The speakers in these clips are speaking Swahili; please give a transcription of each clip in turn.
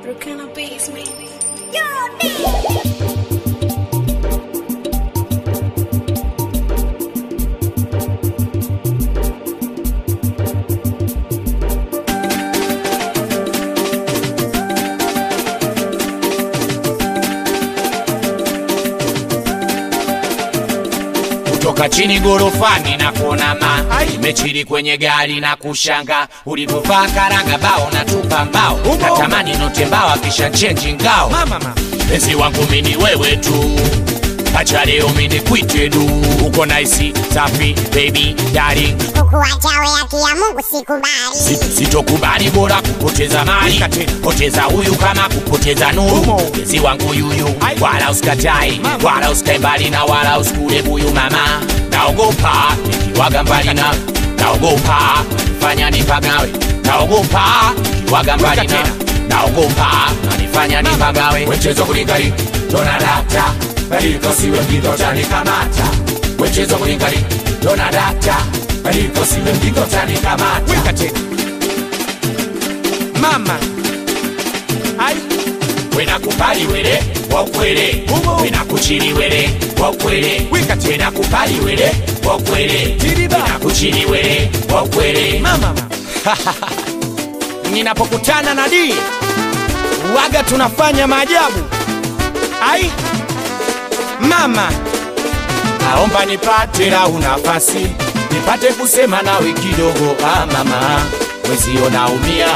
Brooklyn basement. kutoka chini gorofani na kuona ma imechiri kwenye gari na kushanga ulivyovaa karanga bao na tupa mbao natamani note mbao kisha chenji ngao mpenzi wangu mini wewe tu acha leo mini kwite du uko naisi safi baby darling kukuacha we haki ya Mungu sikubali. Si- sitokubali bora kupoteza mali poteza huyu kama kupoteza nuru mpenzi wangu yuyu wala usikatai wala usikae mbali na wala usikule buyu mama naogopa nikiwaga mbali na naogopa nanifanya nipagawe naogopa nikiwaga mbali na naogopa nanifanya nipagawe wechezo kulingali tonadata badilika siwe mgido tanikamata wechezo kulingali tonadata badilika siwe mgido tanikamata Weka tena mama ai wenakupali wele wakwele Umo. wenakuchili wele wakwele Wika tena. wenakupali wele wakwele Tiriba. wenakuchili wele wakwele mama ninapokutana na di waga tunafanya maajabu ai mama naomba nipate lau nafasi nipate kusema nawe kidogo ah mama wezio naumia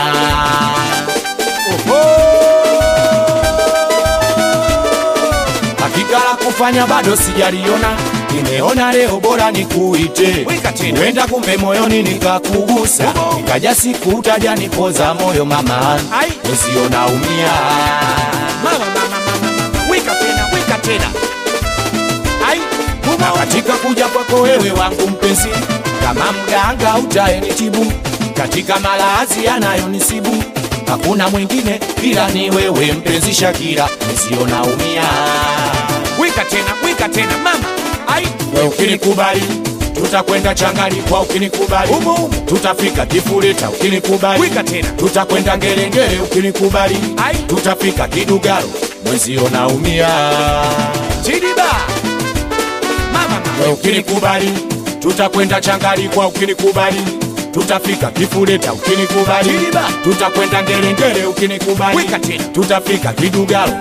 hakika la kufanya bado sijaliona nimeona leo bora nikuite Weka tena. wenda kumbe moyoni nikakugusa nikaja siku utaja nipoza moyo mama Ai. wezio naumia mama mama mama mama weka tena weka tena ai na humo katika kuja kwako wewe wangu mpenzi, kama mganga utaenitibu katika malazi yanayonisibu, hakuna mwingine ila ni wewe mpenzi Shakira, nisio naumia weka tena weka tena mama ai we ukinikubali tutakwenda changani kwa ukinikubali Umo, umo. tutafika kifuleta ukinikubali Weka tena. tutakwenda ngerengere ukinikubali Ai. tutafika kidugaro mwezio naumia chidiba mama we mama ukinikubali tutakwenda changali kwa ukinikubali tutafika kifuleta ukinikubali Tiliba. tutakwenda ngerengere ukinikubali Weka tena. tutafika kidugalo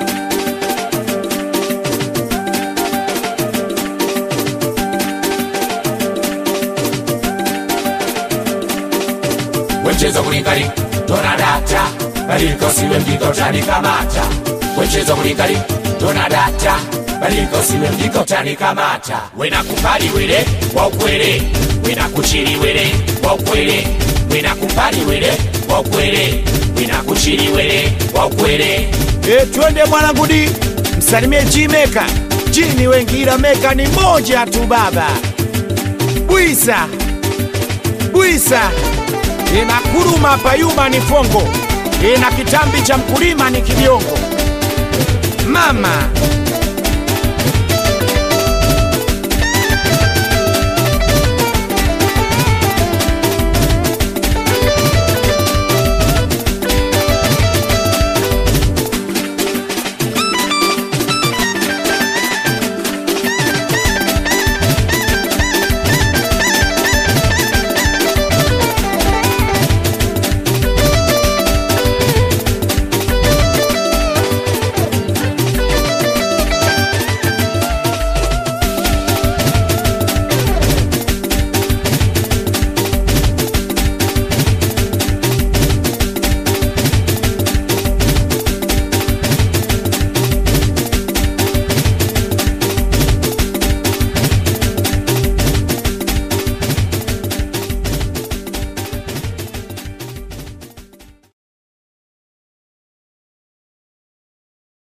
wemchezo kulingali tonadata badilika usiwe mjiko utanikamata wemchezo kulingali tonadata badilika usiwe mjiko utanikamata wenakupali wele wa ukwele wenakuchili wele wa ukwele wenakupali wele wa ukwele wenakuchili wele wa ukwele E, twende mwanangu di msalimie Jimeka jini wengi ila meka ni moja tu baba bwisa bwisa inakuruma payuma ni fongo ina kitambi cha mkulima ni kibiongo mama